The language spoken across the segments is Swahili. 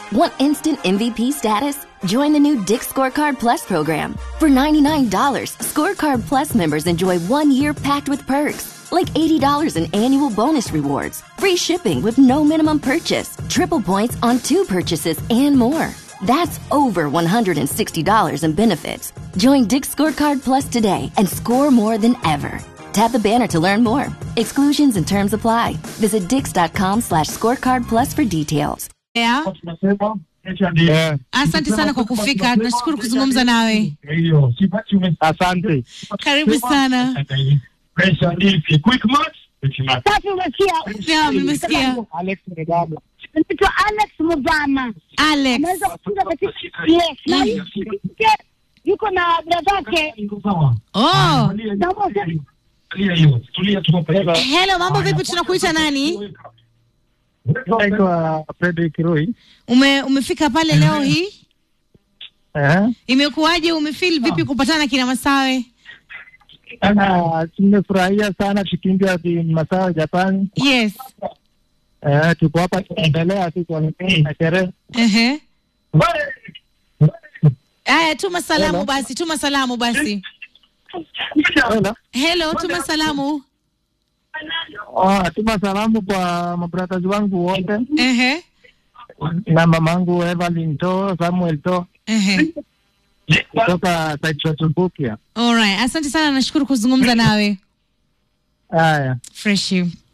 Want instant MVP status? Join the new Dick Scorecard Plus program. For $99, Scorecard Plus members enjoy one year packed with perks, like $80 in annual bonus rewards, free shipping with no minimum purchase, triple points on two purchases, and more. That's over $160 in benefits. Join Dick Scorecard Plus today and score more than ever. Tap the banner to learn more. Exclusions and terms apply. Visit dix.com slash scorecard plus for details. Yeah. Eh, Asante sana kwa kufika, tunashukuru kuzungumza nawe. asante. Karibu sana. Sasa umesikia? Naam, nimesikia. Alex Mgaba. Naitwa Alex Mugama. Alex. Anaweza kufunga katika yes. Na hii- yuko na bradake. Oh. Naomba useme- Hello, mambo vipi? Tunakuita nani? Naitwa Frederick Roy. Ume, umefika pale leo hii? Eh, Imekuwaje? Umefeel vipi kupatana kina Masawe? ana tumefurahia sana kipindi ya Masawa Japan. Yes. Eh, tuko hapa tunaendelea tu kwa na sherehe. Ehe. Aya, tuma salamu Hello. basi, tuma salamu basi. Hello. Hello, tuma salamu. Oh, tuma salamu kwa mabrothers wangu wote Ehe. na mamangu Evelyn To, Samuel To Ehe. kutoka Saitratubukia. Alright, asante sana, nashukuru kuzungumza nawe. Haya. Fresh.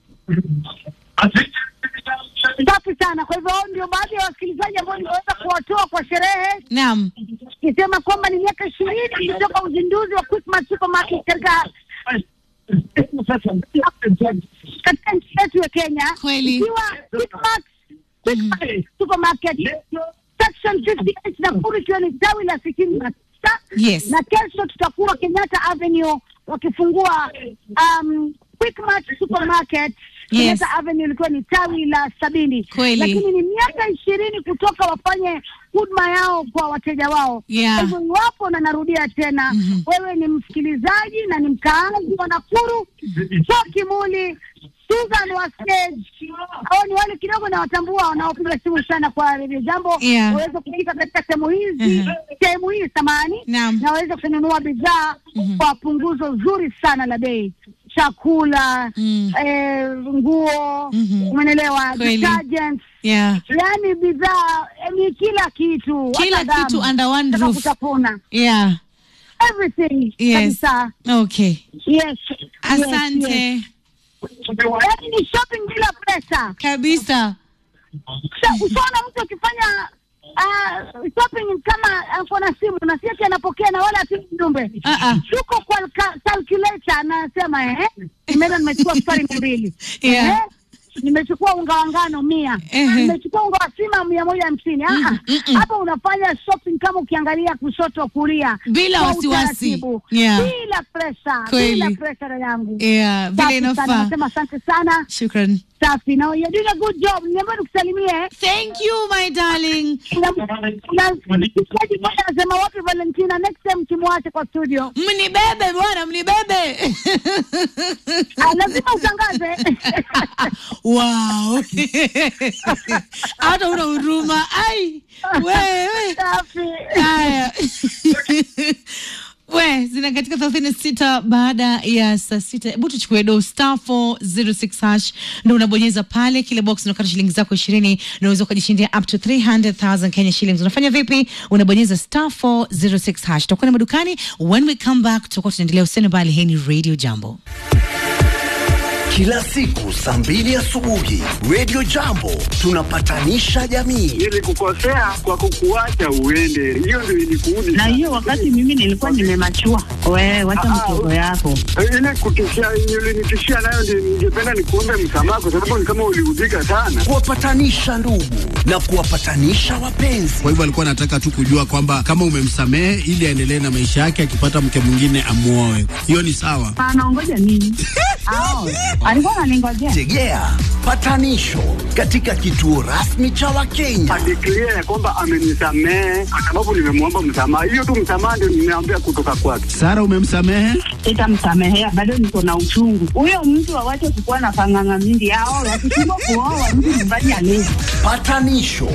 Safi sana. Kwa hivyo hao ndio baadhi ya wasikilizaji ambao nimeweza kuwatoa kwa sherehe, Naam. nikisema kwamba ni miaka ishirini kutoka uzinduzi wa Quickmart Supermarket katika katika nchi yetu ya Kenya, Kweli. ikiwa Quickmart Quickmart Supermarket section 58 Nakuru, ikiwa ni tawi la sitini na tisa Yes. na kesho tutakuwa Kenyatta Avenue wakifungua um, Quickmart Supermarket Yes. Kenyatta Avenue ilikuwa ni tawi la sabini Kweli. lakini ni miaka ishirini kutoka wafanye huduma yao kwa wateja wao. Yeah. Kwa hivyo iwapo, na narudia tena, Mhm. wewe ni msikilizaji na ni mkaazi wa Nakuru, so Kimuli, Susan wa stage au ni wale kidogo na watambua wanaopiga simu sana kwa redio jambo Yeah. waweze kufika katika sehemu hizi Mhm. sehemu hii samani Naam. na waweze kununua bidhaa Mhm. kwa punguzo zuri sana la bei, chakula Mm. eh, nguo, Mhm. umeelewa, Kweli. detergents Yeah. yaani bidhaa eh, ni kila kitu, Kila hata damu, kitu under one hata roof. kutafuna Yeah. everything Yes. kabisa. Okay. Yes, Asante. yes, yes. Yaani ni shopping bila pesa. Kabisa. Sa- Ushaona mtu akifanya ah, shopping kama ako na simu na si ati anapokea na wala ati mjumbe Ah, ah. yuko kwa ka- calculator anasema eh, nimeenda nimechukua sukari mia mbili Yeah. eh, nimechukua unga wa ngano mia Ehe. nimechukua unga wa sima mia moja hamsini Ah, ah. Mm, mm. hapa unafanya shopping kama ukiangalia kushoto kulia Bila kwa wasiwasi. utaratibu. Yeah. bila presa Kweli. bila presa dada yangu Yeah, vile Safi sana. inafaa. nasema asante sana Shukran. safi na you're doing a good job niambia nikusalimie Thank you my darling. Kuna- kuna msikilizaji mmoja anasema wapi Valentina, next time kimwache kwa studio. Mnibebe bwana, mnibebe. Ah, lazima utangaze. wow. Hata una huruma. Ai. Wewe. Safi. Haya. We, zina katika thelathini na sita baada ya saa sita. Hebu tuchukue do star 406 hash ndo unabonyeza pale, kile box unakata shilingi zako ishirini na unaweza ukajishindia up to 300,000 Kenya shillings. Unafanya vipi? Unabonyeza star 406 hash. Tutakuwa na madukani. When we come back, tutakuwa tunaendelea. Usene mbali, hii ni Radio Jambo. Kila siku saa mbili asubuhi Radio Jambo tunapatanisha jamii. Nilikukosea kwa kukuacha uende, hiyo ndio ilikuudi. na hiyo wakati mimi nilikuwa nimemachua. Wewe wacha Ah, mtoto yako. ile kutishia ulinitishia nayo, ndio ningependa nikuombe msamaha, kwa sababu ni kama uliudhika sana. Kuwapatanisha ndugu na kuwapatanisha wapenzi. Kwa hivyo alikuwa anataka tu kujua kwamba kama umemsamehe ili aendelee na maisha yake, akipata mke mwingine amuoe. Hiyo ni sawa. Anaongoja nini? Ao, alikuwa ananingojea. Tegea patanisho katika kituo rasmi cha Wakenya. Adeklia ya kwamba amenisamehe kwa sababu nimemwomba msamaha. Hiyo tu msamaha ndio nimeambia kutoka kwake. Sara, umemsamehe? Sitamsamehea, bado niko na uchungu. Huyo mtu awache kukuwa na panganga mingi. Ao, wakishindwa kuoa mtu nyumbani alezi. Patanisho